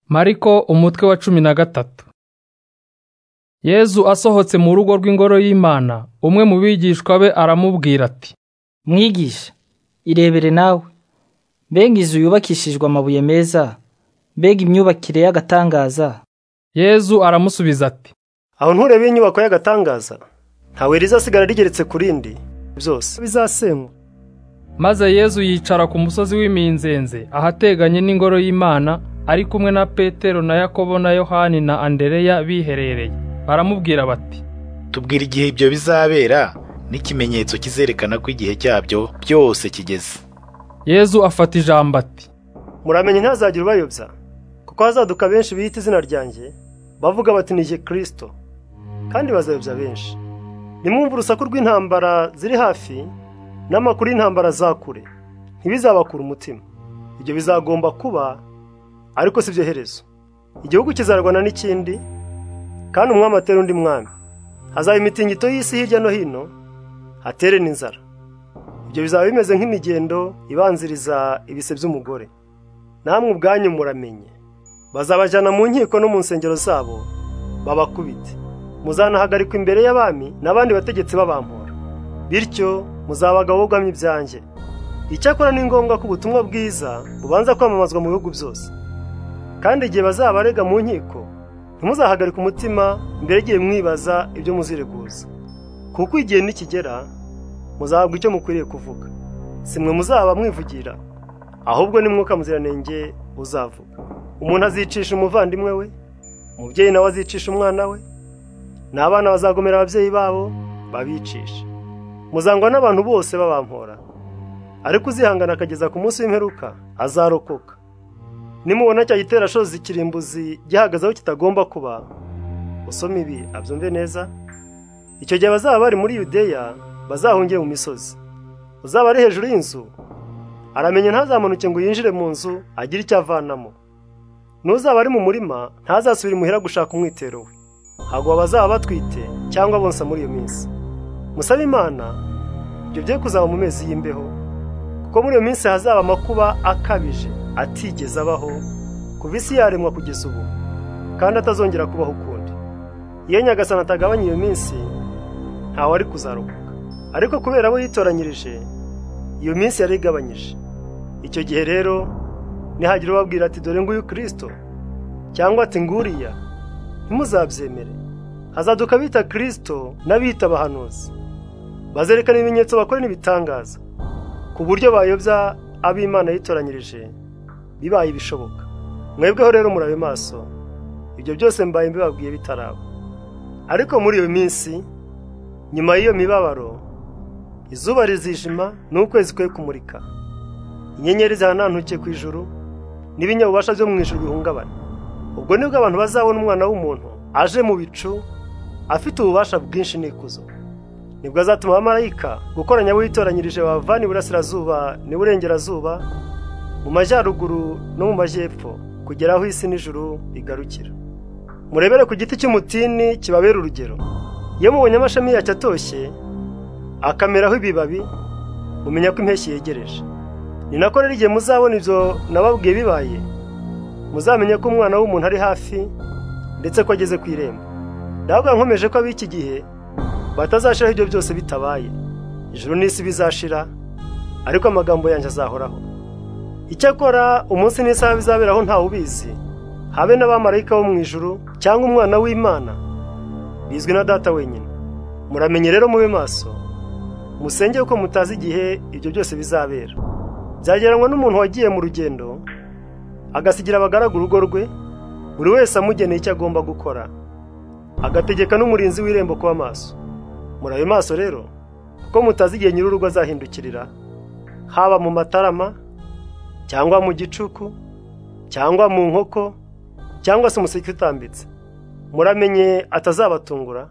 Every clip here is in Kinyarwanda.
Mariko umutwe wa cumi na gatatu Yezu asohotse mu rugo rw'ingoro y'Imana umwe mu bigishwa be aramubwira ati mwigisha irebere nawe mbega inzu yubakishijwe amabuye meza mbega imyubakire y'agatangaza Yezu aramusubiza ati aho ntureba inyubako y'agatangaza ntawe rizasigara rigeretse ku rindi byose bizasenywa maze Yezu yicara ku musozi w'iminzenze ahateganye n'ingoro y'Imana ari kumwe na Petero na Yakobo na Yohani na Andereya biherereye baramubwira bati tubwira igihe ibyo bizabera n'ikimenyetso kizerekana ko igihe cyabyo byose kigeze Yezu afata ijambo ati muramenya ntazajya ubayobya kuko hazaduka benshi biyita izina ryanjye bavuga bati ni kirisito kandi bazayobya benshi nimwumve urusaku rw'intambara ziri hafi n'amakuru y'intambara za kure ntibizabakura umutima ibyo bizagomba kuba ariko si byo herezo igihugu kizarwana n'ikindi kandi umwami atera undi mwami hazaba imitingito y'isi hirya no hino hatere n'inzara ibyo bizaba bimeze nk'imigendo ibanziriza ibise by'umugore namwe ubwanyu muramenye bazabajyana mu nkiko no mu nsengero zabo babakubite muzanahagarikwa imbere y'abami n'abandi bategetsi babampora bityo muzabagabogwamye ibyanjye icyakora ni ngombwa ko ubutumwa bwiza bubanza kwamamazwa mu bihugu byose kandi igihe bazabarega mu nkiko ntimuzahagarike umutima mbere igihe mwibaza ibyo muzireguza kuko igihe nikigera muzahabwa icyo mukwiriye kuvuga si mwe muzaba mwivugira ahubwo ni mwuka muziranenge uzavuga umuntu azicisha umuvandimwe we umubyeyi nawe azicisha umwana we n'abana bazagomera ababyeyi babo babicisha muzangwa n'abantu bose babampora ariko uzihangana akageza ku munsi w'imperuka azarokoka nimubona cya giterashozi ikirimbuzi gihagaze aho kitagomba kuba usome ibi abyumve neza icyo gihe abazaba bari muri yudeya bazahungire mu misozi uzaba ari hejuru y'inzu aramenya ntazamunuke ngo yinjire mu nzu agire icyo avanamo n'uzaba ari mu murima ntazasubire imuhira gushaka umwitero we hagwa abazaba batwite cyangwa bonsa muri iyo minsi musabe imana ibyo bye kuzaba mu mezi y'imbeho kuko muri iyo minsi hazaba amakuba akabije atigeze abaho kuva isi yaremwa kugeza ubu kandi atazongera kubaho ukundi iyo nyagasani atagabanya iyo minsi ntawe ari kuzarokoka ariko kubera abo yitoranyirije iyo minsi yari igabanyije icyo gihe rero nihagira ubabwira ati dore nguyu kirisito cyangwa ati nguriya ntimuzabyemere hazaduka abita kirisito n'abita abahanuzi bazerekana ibimenyetso bakora n'ibitangaza ku buryo bayobya ab'imana yitoranyirije bibaye ibishoboka mwebweho rero murabe maso ibyo byose mbaye mbibabwiye bitaraba ariko muri iyo minsi nyuma y'iyo mibabaro izuba rizijima n'ukwezi kwe kumurika inyenyeri zihanantuke ku ijuru n'ibinyabubasha byo mu ijuru bihungabana ubwo nibwo abantu bazabona umwana w'umuntu aje mu bicu afite ububasha bwinshi n'ikuzo nibwo azatuma abamarayika gukoranya abo yitoranyirije babavana iburasirazuba n'iburengerazuba mu majyaruguru no mu majyepfo kugera aho isi n'ijuru bigarukira murebere ku giti cy'umutini kibabera urugero iyo mubonye amashami yacyo atoshye akameraho ibibabi mumenya ko impeshyi yegereje ni nako rero igihe muzabona ibyo nababwiye bibaye muzamenye ko umwana w'umuntu ari hafi ndetse ko ageze ku irembo ndavuga nkomeje ko ab'iki gihe batazashiraho ibyo byose bitabaye ijuru n'isi bizashira ariko amagambo yanjye azahoraho icyakora umunsi n'isaha bizaberaho ntawe ubizi habe n'abamarayika bo mu ijuru cyangwa umwana w'imana bizwi na data wenyine muramenye rero mube maso musenge kuko mutazi igihe ibyo byose bizabera byagereranywa n'umuntu wagiye mu rugendo agasigira abagaragu urugo rwe buri wese amugeneye icyo agomba gukora agategeka n'umurinzi w'irembo kuba maso muri ayo maso rero kuko mutazi igihe nyir'urugo azahindukirira haba mu matarama cyangwa mu gicuku cyangwa mu nkoko cyangwa se umuseke utambitse muramenye atazabatungura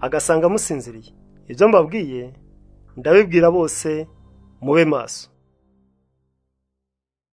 agasanga amusinziriye ibyo mbabwiye ndabibwira bose mube maso